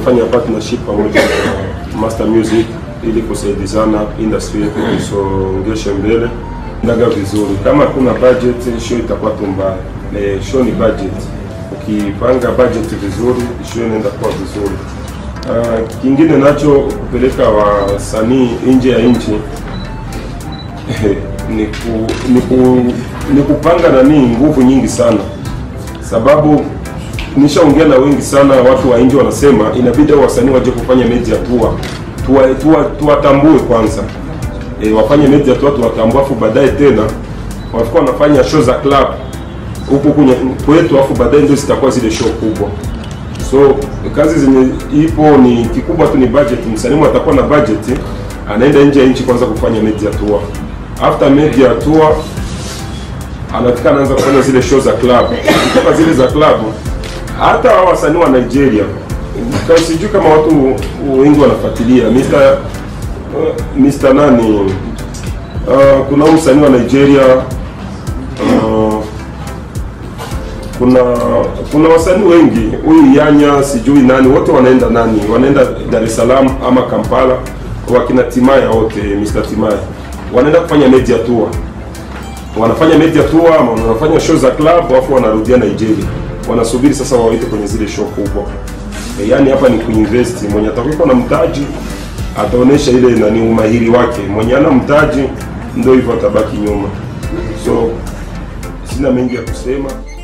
tumefanya partnership pamoja na Master Music ili kusaidizana industry yetu isongeshe mbele ndaga vizuri. Kama hakuna budget, show itakuwa tu mbaya. Eh, show ni budget. Ukipanga budget vizuri, show inaenda kuwa vizuri. Uh, kingine nacho kupeleka wasanii nje ya nchi ni, ku, ni, ku, ni kupanga nani nguvu nyingi sana, sababu nishaongea na wengi sana watu wa nje wanasema inabidi hao wasanii waje kufanya media tour tuwatambue tuwa, tuwatambue kwanza e, wafanye media tour tuwatambue, afu baadaye tena wafika wanafanya show za club huku kwenye kwetu, afu baadaye ndio zitakuwa zile show kubwa. So kazi zenye ipo ni kikubwa tu ni budget. Msanii atakuwa na budget, anaenda nje ya nchi kwanza kufanya media tour. After media tour anafika anaanza kufanya zile show za club. Kutoka zile za club, hata hao wasanii wa Nigeria Kwa sijui kama watu wengi wanafuatilia Mr. uh, Mr. nani uh, kuna huyu msanii wa Nigeria uh, kuna kuna wasanii wengi, huyu Yanya sijui nani, wote wanaenda nani, wanaenda Dar es Salaam ama Kampala, wakina Timaya wote, Mr. Timaya wanaenda kufanya media tour, wanafanya media tour ama wanafanya show za club, alafu wanarudia Nigeria, wanasubiri sasa wawaite kwenye zile show kubwa. E, yani hapa ni kuinvest. Mwenye atakuwa na mtaji ataonesha ile nani umahiri wake, mwenye ana mtaji ndio hivyo atabaki nyuma. So sina mengi ya kusema.